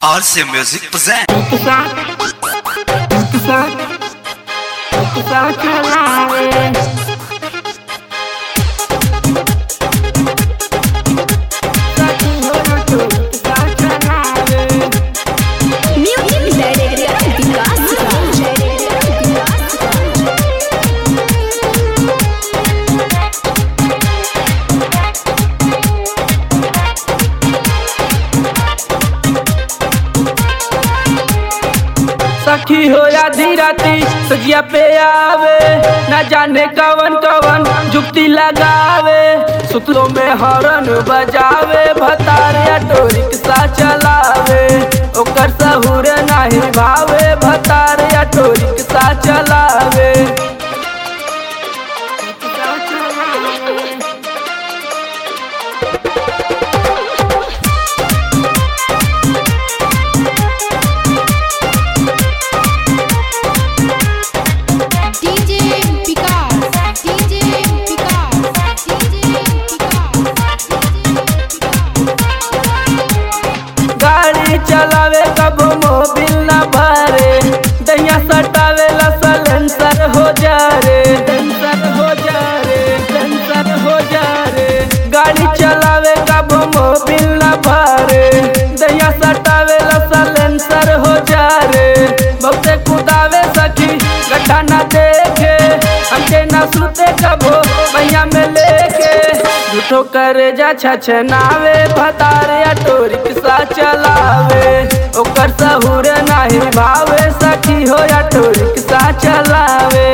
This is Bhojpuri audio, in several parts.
RC Music present. Music Director Vikas सखी हो या धीराती सजिया पे आवे ना जाने कवन कवन जुक्ति लगावे सुतलो में हॉर्न बजावे भतारे टोरिक सा चलावे ओकर सहूर नाही भावे भतारे टोरिक सा चलावे DJ Vikas DJ Vikas DJ गाड़ी चलावे कब मोबिल न भरे दैया सटावे ला सलेंसर हो जा रे सेंसर हो जा रे सेंसर हो जा रे गाड़ी चलावे कब मोबिल न भरे दैया सटावे ला सलेंसर हो जा रे बहुते कुदावे सखी गड्ढा न देखे हमके न सुते कबो मैया में लेके झूठो करे जा छछनावे भतारे टोरिक सा चलावे ओकर सहूर नाही भावे सखी हो या टोरिक सा चलावे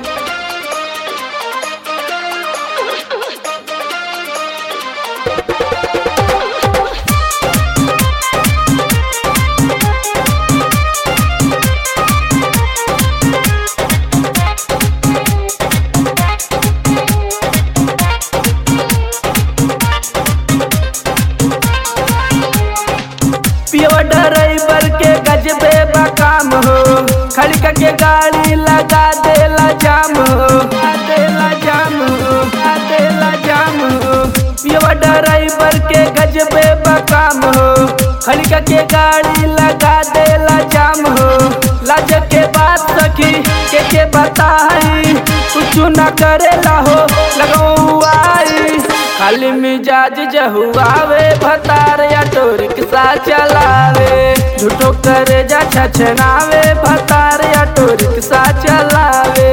पियवा ड्राइवर के गजबे बकाम हो खड़ी के गाड़ी लगा देला जाम हो लगा देला जाम हो लगा देला जाम हो पियवा ड्राइवर के गजबे बकाम हो खड़ी के गाड़ी लगा देला जाम हो लाज के बात सखी के के बताई कुछ न करेला हो लगवाई खाली मिजाज जहुआवे भतार या टोरिक सा चलावे झूठो करे जा छछनावे भतार या टोरिक सा चलावे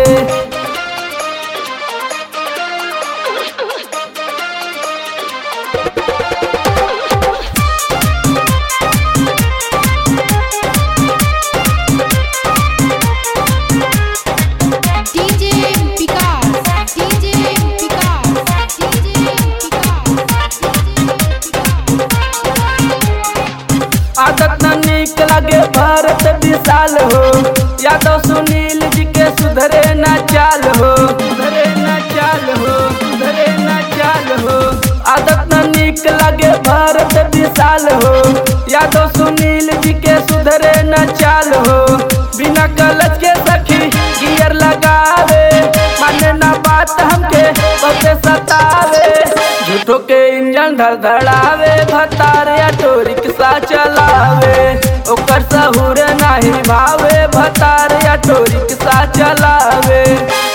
DJ Vikas DJ Vikas DJ आदत न निक लगे भारत विशाल हो यादव सुनील जी के सुधरे न चाल हो सुधरे न चाल हो सुधरे न चाल हो आदत न निक लगे भारत विशाल हो यादव सुनील जी के सुधरे न चाल हो बिना कलच के सखी गियर लगावे माने न बात हमके बहुते सतावे झूठो के इंजन धड़धड़ावे भतारे टोरिक सा चलावे ओकर सहूर नाही भावे भतारे टोरिक सा चलावे